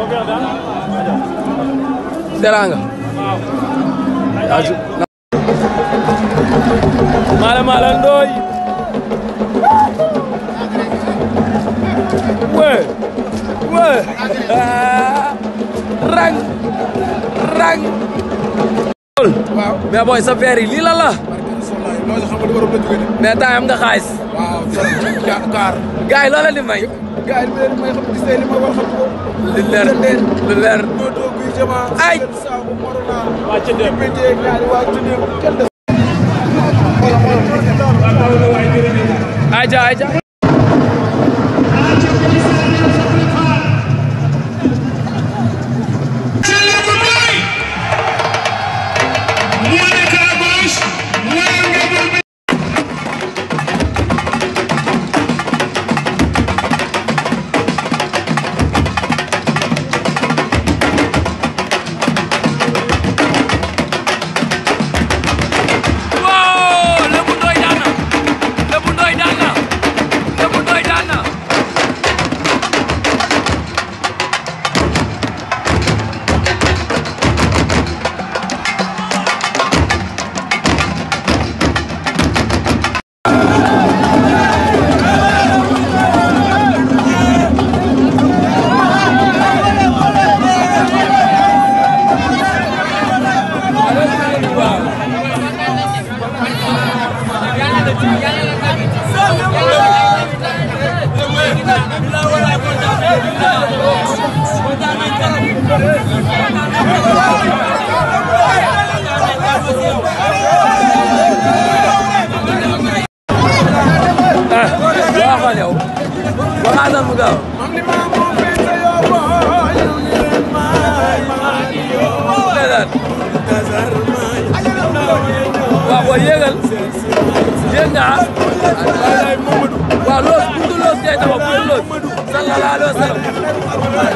Teranga. Mala mala ndoy. We. We. Ah. Rang. Rang. waaw mais boy sa verre yi lii la la. loolu xam nga li waroon la jógee de. mais temps am nga xaalis. waaw trop ja kaar. gars yi loo leen di may. gars yi li may xam gis li ma war xam ko. lu leer lu leer. ñoo toog bii jamaa. Ay. saabu morona. waa ca dem pété gaari waa ci dem kenn des. Aja aja. Wow, Lébu Ndoye daan na. Lébu Ndoye daan na. Lébu Ndoye daan na. Ah, waxal yow. Waxaatal mu gaaw. am ni maa moom pété yoo booy. yow ni leen maay maa di yoo. Ndeysaan. Dasar maay. waaw booy yéegal. yéeg nga ah. Wallaay Mamadou. waaw loos buntu loos ngay taxaw buntu loos. sallallahu alayhi wa sallam.